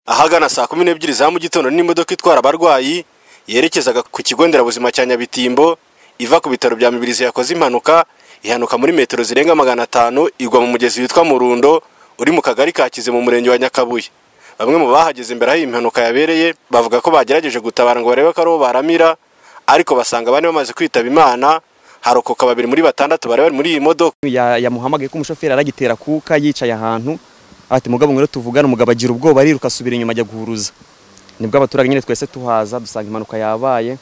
ahagana saa kumi n'ebyiri za mu gitondo n'imodoka itwara abarwayi yerekezaga ku kigo nderabuzima cya nyabitimbo iva ku bitaro bya mibirizi yakoze impanuka ihanuka muri metero zirenga magana atanu igwa mu mugezi witwa murundo uri mu kagari ka kize mu murenge wa nyakabuye bamwe mu bahageze imbere aho iyi mpanuka yabereye bavuga ko bagerageje gutabara ngo barebe ko aribo baramira ariko basanga bane bamaze kwitaba imana harokoka babiri muri batandatu bari bari muri iyi modoka yamuhamagaye ko umushoferi aragitera kuka yicaye ahantu ati mugabo ngwino tuvugane umugabo agira ubwoba ariruka asubira inyuma ajya guhuruza nibwo abaturage nyine twese tuhaza dusanga impanuka yabaye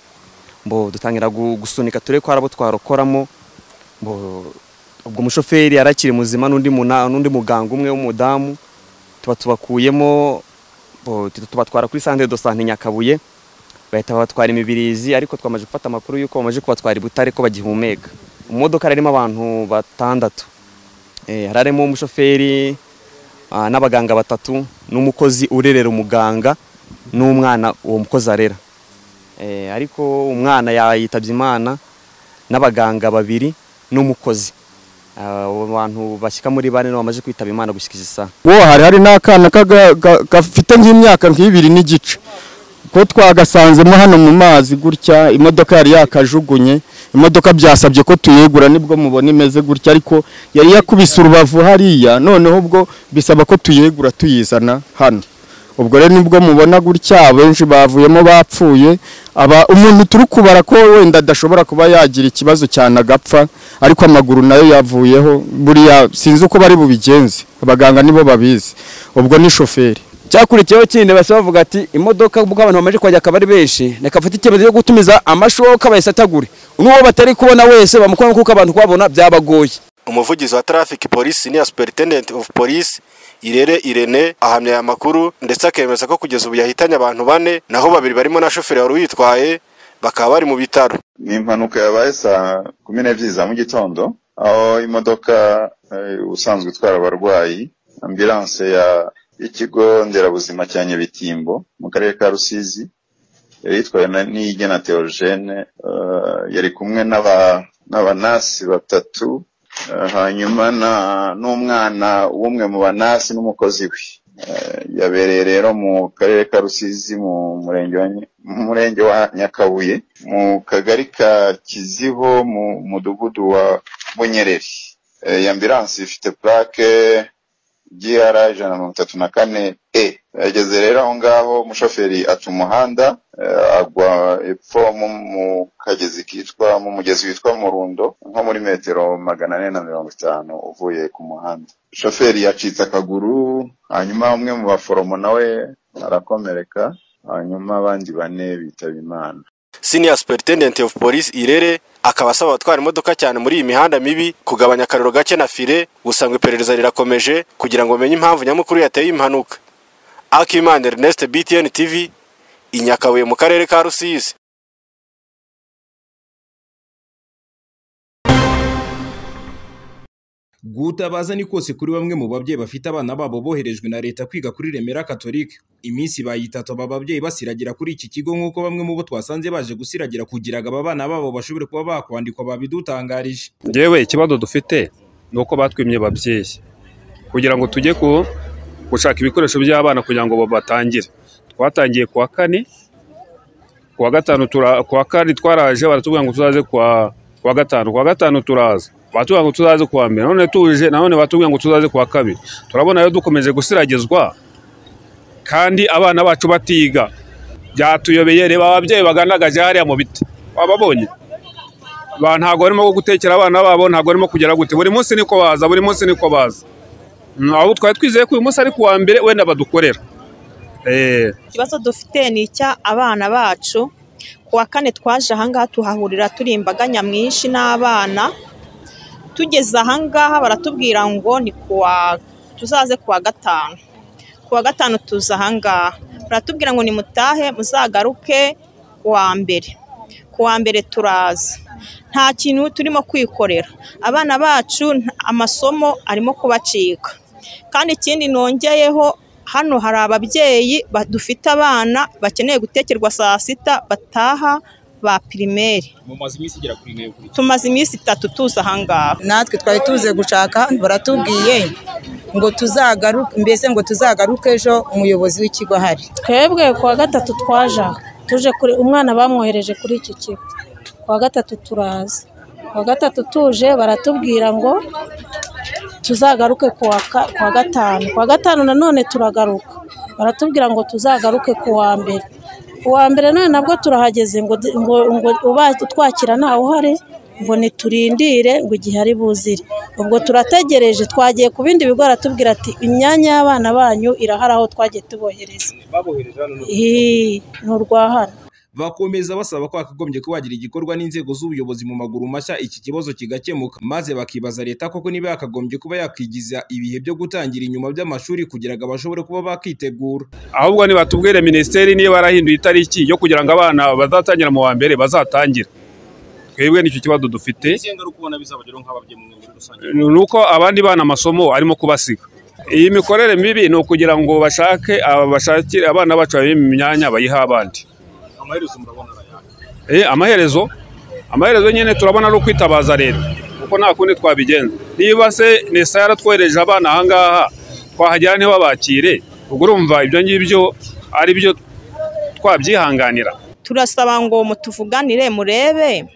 mbo dutangira gu- gusunika turebe ko hari abo twarokoramo mbo ubwo umushoferi yari akiri muzima n'undi muna- n'undi muganga umwe w'umudamu tuba tubakuyemo mbo tuhita tubatwara kuri santere do sante Nyakabuye bahita babatwara imibirizi ariko twamaze gufata amakuru y'uko bamaze kubatwara i Butare ko bagihumeka mu modoka harimo abantu batandatu Eh, hari harimo umushoferi ah, n'abaganga batatu n'umukozi urerera umuganga n'umwana uwo mukozi arera Eh, ariko umwana ya- yitabye imana n'abaganga babiri n'umukozi Ah, abo bantu bashyika muri bane nibo bamaze kwitaba imana gushyikiriza isaha wo hari hari n'akana kaga- ga- gafite nk'imyaka nk'ibiri n'igice ko twagasanzemo hano mu mazi gutya imodoka yari yakajugunye imodoka byasabye ko tuyegura nibwo mubona imeze gutya ariko yari yakubise urubavu hariya noneho ubwo bisaba ko tuyegura tuyizana hano ubwo rero nibwo mubona gutya abenshi bavuyemo bapfuye aba umuntu turi kubara ko wenda adashobora kuba yagira ikibazo cyane agapfa ariko amaguru nayo yavuyeho buriya sinzi uko bari bubigenze abaganga nibo babizi ubwo ni shoferi cyakurikiyeho kindi bahise bavuga ati imodoka ubwo abantu bamaze kuhajya akaba ari benshi reka afate icyemezo cyo gutumiza amashoka bayasatagure n'uwo batari kubona wese bamukuramo kuko abantu kubabona byabagoye umuvugizi wa traffic police senior superintendent of police irere irene ahamya aya makuru ndetse akemeza ko kugeza ubu yahitanye abantu bane naho babiri barimo na shoferi wari uyitwaye bakaba bari mu bitaro ni impanuka yabaye saa kumi n'ebyiri za mu gitondo aho imodoka eh, ubusanzwe itwara abarwayi ambulanse ya y'ikigo nderabuzima cya Nyabitimbo mu karere ka Rusizi yari itwawe na- n'igena Theogene eh, yari kumwe n'aba n'abanasi batatu eh, hanyuma na- n'umwana w'umwe mu banasi n'umukozi we Eh, yabereye rero mu karere ka Rusizi mu murenge wa Ny- mu murenge wa Nyakabuye mu kagari ka Kizibo mu mudugudu wa Bunyereri Eh, iyi ambulanse ifite plaque GR ijana na mirongo itatu na kane E yageze rero aho ngaho umushoferi aca umuhanda eh, agwa epfo mu mu kagezi kitwa mu mugezi witwa Murundo nko muri metero magana ane na mirongo itanu uvuye ku muhanda shoferi yacitse akaguru hanyuma umwe mu baforomo nawe arakomereka hanyuma abandi bane bitaba imana senior superintendent of police irere akaba asaba abatwara imodoka cyane muri iyi mihanda mibi kugabanya akariro gake na fire gusa ngo iperereza rirakomeje kugira ngo bamenye impamvu nyamukuru yateye impanuka akimana ernest btn tv i Nyakabuye mu karere ka rusizi gutabaza ni kose kuri bamwe mu babyeyi bafite abana babo boherejwe na leta kwiga kuri remera katolika iminsi bayitatu aba babyeyi basiragira kuri iki kigo nk'uko bamwe mu bo twasanze baje gusiragira kugira ngo aba bana babo bashobore kuba bakwandikwa babidutangarije yewe ikibazo dufite ni uko batwimye ababyeyi kugira ngo tujye ku gushaka ibikoresho by'abana kugira ngo batangire twatangiye kuwa kane kuwa gatanu tura- kuwa kane twaraje baratubwira ngo tuzaze kuwa kuwa gatanu kuwa gatanu turaza batubwira ngo tuzaze kuwa mbere none tuje nanone batubwira ngo tuzaze kuwa kabiri turabona rero dukomeje gusiragizwa kandi abana bacu batiga byatuyobeye reba ababyeyi bagandagaje hariya mu biti wababonye ba ntabwo barimo gutekera abana babo ntabwo barimo kugera gute buri munsi niko baza buri munsi niko baza Mm, abo twari twizeye ko uyu munsi ari ku wa mbere wenda badukorera eh ikibazo dufite ni icya abana bacu ku wa kane twaje ahangaha tuhahurira turi imbaga nyamwinshi n'abana tugeze ahangaha baratubwira ngo ni kuwa tuzaze kuwa gatanu kuwa gatanu tuza ahangaha baratubwira ngo nimutahe muzagaruke kuwa mbere kuwa mbere turaza nta kintu turimo kwikorera abana bacu nta- amasomo arimo kubacika kandi ikindi nongeyeho hano hari ababyeyi ba- dufite abana bakeneye gutekerwa saa sita bataha ba pirimeri mumaze iminsi igera kuri ine kuri tumaze iminsi itatu tuza ahangaha natwe twari tuze gushaka hano baratubwiye ngo tuzagaruke mbese ngo tuzagaruke ejo umuyobozi w'ikigo ahari twebwe kuwa gatatu twaje aha. tuje kuri umwana bamwohereje kuri iki kigo kuwa gatatu turaza kuwa gatatu tuje baratubwira ngo tuzagaruke kuwa ka- kuwa gatanu kuwa gatanu nanone turagaruka baratubwira ngo tuzagaruke kuwa mbere uwa mbere none nabwo turahageze ngo du- ngo ngo uba- utwakira ntawe uhari ngo niturindire ngo igihe ari buzire ubwo turategereje twagiye ku bindi bigo aratubwira ati imyanya y'abana banyu irahari aho twagiye tubohereza babohereje hano n'ubu. Ih, ni urwa hano bakomeza basaba ko hakagombye kuba hagira igikorwa n'inzego z'ubuyobozi mu maguru mashya iki kibazo kigakemuka maze bakibaza leta koko niba yakagombye kuba yakwigiza ibihe byo gutangira inyuma by'amashuri kugira ngo bashobore kuba bakitegura ahubwo nibatubwire minisiteri niba yarahinduye itariki yo kugira ngo abana bazatangira mu wa mbere bazatangire twebwe nicyo kibazo dufite isenga ari ukubona bizabageraho nk'ababyeyi mu muri rusange ni uko abandi bana amasomo arimo kubasiga iyi mikorere mibi ni ukugira ngo bashake aba- bashakire abana bacu babime imyanya bayihe abandi amaherezo murabona arayanga Eh, amaherezo amaherezo nyine turabona ari ukwitabaza leta kuko nta kundi twabigenza niba se nesa yaratwohereje abana ahangaha twahagera ntibabakire ubwo urumva ibyo ngibyo ari byo twabyihanganira turasaba ngo mutuvuganire murebe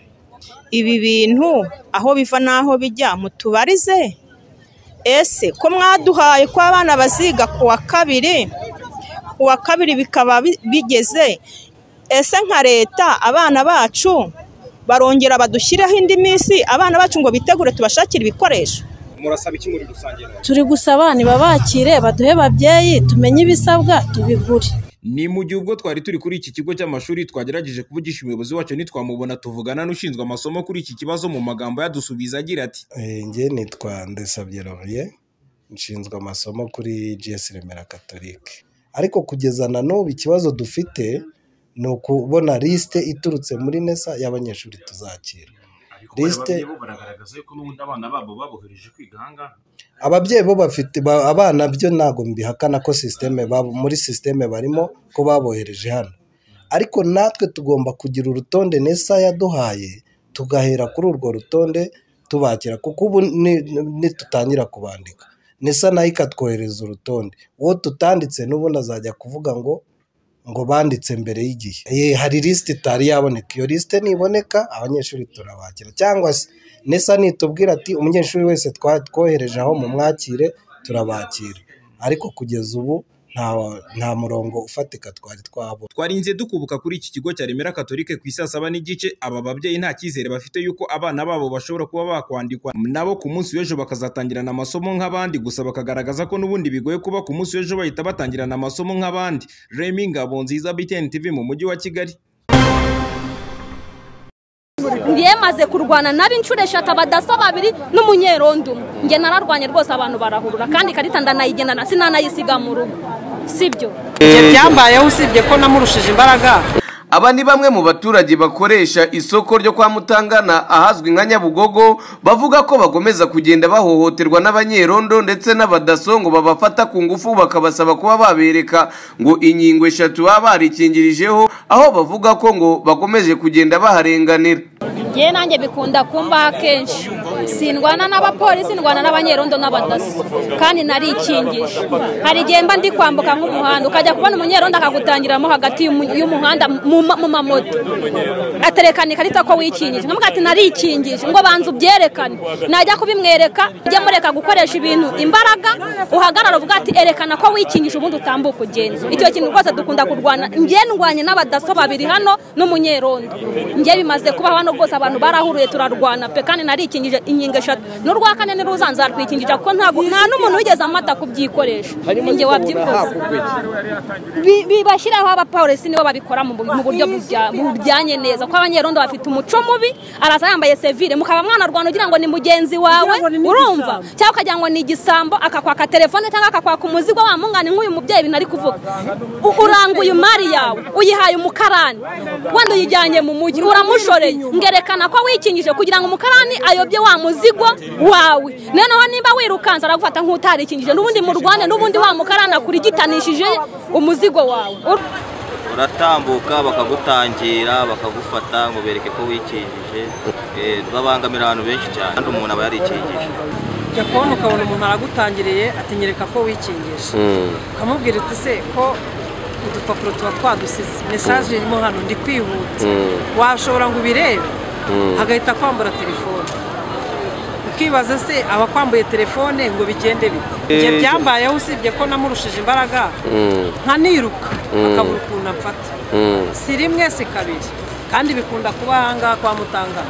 ibi bintu aho biva n'aho bijya mutubarize ese ko mwaduhaye ko abana baziga ku wa kabiri ku wa kabiri bikaba bi- bigeze ese nka leta abana bacu barongera badushyireho indi minsi abana bacu ngo bitegure tubashakire ibikoresho murasaba iki muri rusange turi gusaba nibabakire baduhe babyeyi tumenye ibisabwa tubigure ni mu gihe ubwo twari turi kuri iki kigo cy'amashuri twagerageje kuvugisha umuyobozi wacu ntitwamubona tuvugana n'ushinzwe amasomo kuri iki kibazo mu magambo yadusubiza agira ati njye nitwa Ndesabye Laurier nshinzwe amasomo kuri GS Remera Catholique ariko kugeza na n'ubu ikibazo dufite ni ukubona lisite iturutse muri nesa y'abanyeshuri tuzakira lisite bagaragaza ko n'ubundi abana babo babohereje kwiga ahangaha ababyeyi bo bafite ba- abana byo ntabwo mbihakana ko sisiteme babo muri sisiteme barimo ko babohereje hano ariko natwe tugomba kugira urutonde nesa yaduhaye tugahera kuri urwo rutonde tubakira kuko ubu ni- nitutangira kubandika nesa nayo ikatwohereza urutonde uwo tutanditse n'ubundi azajya kuvuga ngo ngo banditse mbere y'igihe Eh, hari lisite itari yaboneka iyo lisite niboneka abanyeshuri turabakira cyangwa se nesa nitubwira ati umunyeshuri wese twa- twohereje aho mumwakire turabakira ariko kugeza ubu nta nta murongo ufatika twari twabona twarinze dukubuka kuri iki kigo cya remera katolike ku isa saba n'igice aba babyeyi nta cyizere bafite yuko abana babo bashobora kuba bakwandikwa nabo ku munsi w'ejo bakazatangirana amasomo nk'abandi gusa bakagaragaza ko n'ubundi bigoye kuba ku munsi w'ejo bahita batangirana amasomo nk'abandi remi ngabo nziza btn tv mu mujyi wa kigali yemaze kurwana nabo inshuro eshatu abadaso babiri n'umunyerondo umwe njye nararwanye rwose abantu barahurura kandi ikarita ndanayigendana sinanayisiga mu rugo sibyo ibyo byambayeho usibye ko namurushije imbaraga aba ni bamwe mu baturage bakoresha isoko ryo kwa mutangana ahazwi nka nyabugogo bavuga ko bakomeza kugenda bahohoterwa n'abanyerondo ndetse n'abadaso ngo babafata ku ngufu bakabasaba kuba babereka ngo inkingo eshatu baba barikingirijeho aho bavuga ko ngo bakomeje kugenda baharenganira njye nanjye bikunda kumbaho kenshi sindwana n'abapolisi ndwana n'abanyerondo n'abadaso kandi narikingisha hari igihe mba ndi kwambuka nk'umuhanda ukajya kubona umunyerondo akagutangiramo hagati y'umu- y'umuhanda mu ma- mu mamoto aterekana ikarita ko wikingije nkamuga ati narikingije ngo banza ubyerekane najya kubimwereka ujye mureka gukoresha ibintu imbaraga uhagarara uvuga ati erekana ko wikingije ubundi utambuka ugenza icyo kintu rwose dukunda kurwana njye ndwanye n'abadaso babiri hano n'umunyerondo njye bimaze kuba hano rwose abantu barahuruye turarwana pe kandi narikingije inkingo eshatu n'urwa kane niruzanza nzarwikingije kuko ntabwo nta n'umuntu wigeze amata kubyikoresha njye wabyikoze Bi- bibashyiraho abapolisi nibo babikora mu mu buryo bujya- bujyanye neza ko abanyerondo bafite umuco mubi araza yambaye sevire mukaba mwanarwana ugira ngo ni mugenzi wawe urumva cyangwa ukagira ngo ni igisambo akakwaka telefone cyangwa akakwaka umuzigo wa mungani nk'uyu mubyeyi binari kuvuga U- uranguye imari yawe uyihaye umukarani wenda uyijyanye mu mujyi uramushoreye ngerekana ko wikingije kugira ngo umukarani ayobye wa muzigo wawe noneho niba wirukanza aragufata nk'utarikingije n'ubundi murwane n'ubundi wa mukarani akurigitanisha umuzigo wawe uratambuka bakagutangira bakagufata ngo bereke ko wikingije Eh, babangamira abantu benshi cyane kandi umuntu aba yarikingije ujya kubona ukabona umuntu aragutangiriye atinyereka ko wikingisha ukamubwira uti se ko udupapuro tuba twadusize mesaje irimo hano ndi kwihuta washobora ngo ubirebe hagahita kwambura telefone ukibaza se abakwambuye telefone ngo bigende bite ibyo Eh. byambayeho usibye ko namurushije imbaraga nkaniruka akabura ukuntu amfata si rimwe si kabiri kandi bikunda kuba ahangaha kwa mutanga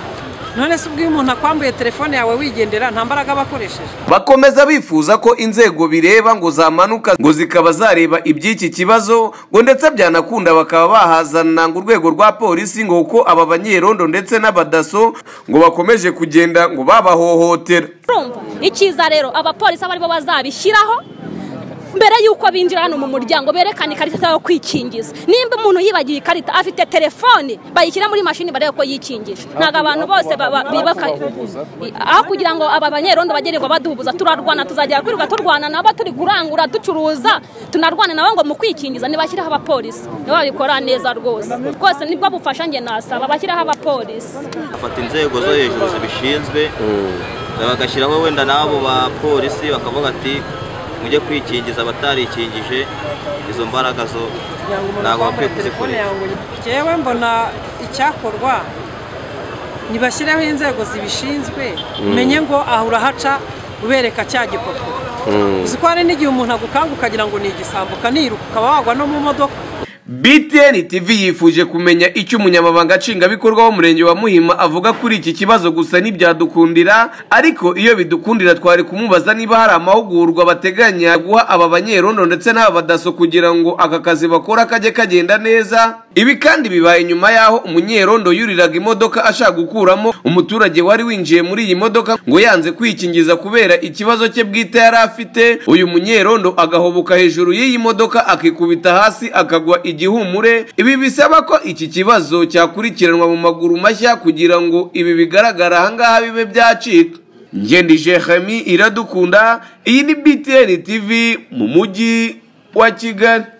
none se ubwo iyo umuntu akwambuye telefone yawe wigendera nta mbaraga aba akoresheje bakomeza bifuza ko inzego bireba ngo zamanuka ngo zikaba zareba iby'iki kibazo ngo ndetse byanakunda bakaba bahazana ngo urwego rwa polisi ngo kuko aba banyerondo ndetse n'abadaso ngo bakomeje kugenda ngo babahohotera urumva icyiza rero abapolisi abo aribo bazabishyiraho mbere y'uko binjira hano mu muryango berekane ikarita yo kwikingiza nimba umuntu yibagiye ikarita afite telefone bayishyira muri mashini barebe ko yikingisha ntabwo abantu bose baba- bibuka aho kugira ngo aba banyerondo bagererwa baduhubuza turarwana tuzajya kwirirwa turwana nabo turi kurangura ducuruza tunarwana nabo ngo mu kwikingiza ntibashyiraho abapolisi nibo babikora neza rwose rwose nibwo bufasha njye nasaba bashyiraho abapolisi bafata inzego zo hejuru zibishinzwe bagashyiraho wenda n'abo bapolisi bakavuga ati mujye kwikingiza abatarikingije izo mbaraga zo kugira ngo umuntu ntabwo bakwiye akwambure telefone kuzikoresha yawe ngo njyewe mbona icyakorwa nibashyireho inzego zibishinzwe Mm. umenye ngo aha urahaca ubereka cya gipapuro uzi ko hari n'igihe umuntu agukanga ukagira ngo ni igisambuka niruka ukaba wagwa no mu modoka BTN TV yifuje kumenya icyo umunyamabanga nshingwabikorwa w'umurenge wa Muhima avuga kuri iki kibazo gusa ntibyadukundira ariko iyo bidukundira twari kumubaza niba hari amahugurwa bateganya guha aba banyerondo ndetse n'aba badaso kugira ngo aka kazi bakora kajye kagenda neza ibi kandi bibaye nyuma y'aho umunyerondo yuriraga imodoka ashaka gukuramo umuturage wari winjiye muri iyi modoka ngo yanze kwikingiza kubera ikibazo cye bwite yari afite uyu munyerondo agahoboka hejuru y'iyi modoka akikubita hasi akagwa igihumure ibi bisaba ko iki kibazo cyakurikiranwa mu maguru mashya kugira ngo ibi bigaragara ahangaha bibe byacika ngendi jehemi iradukunda iyi ni btn tv mu mujyi wa kigali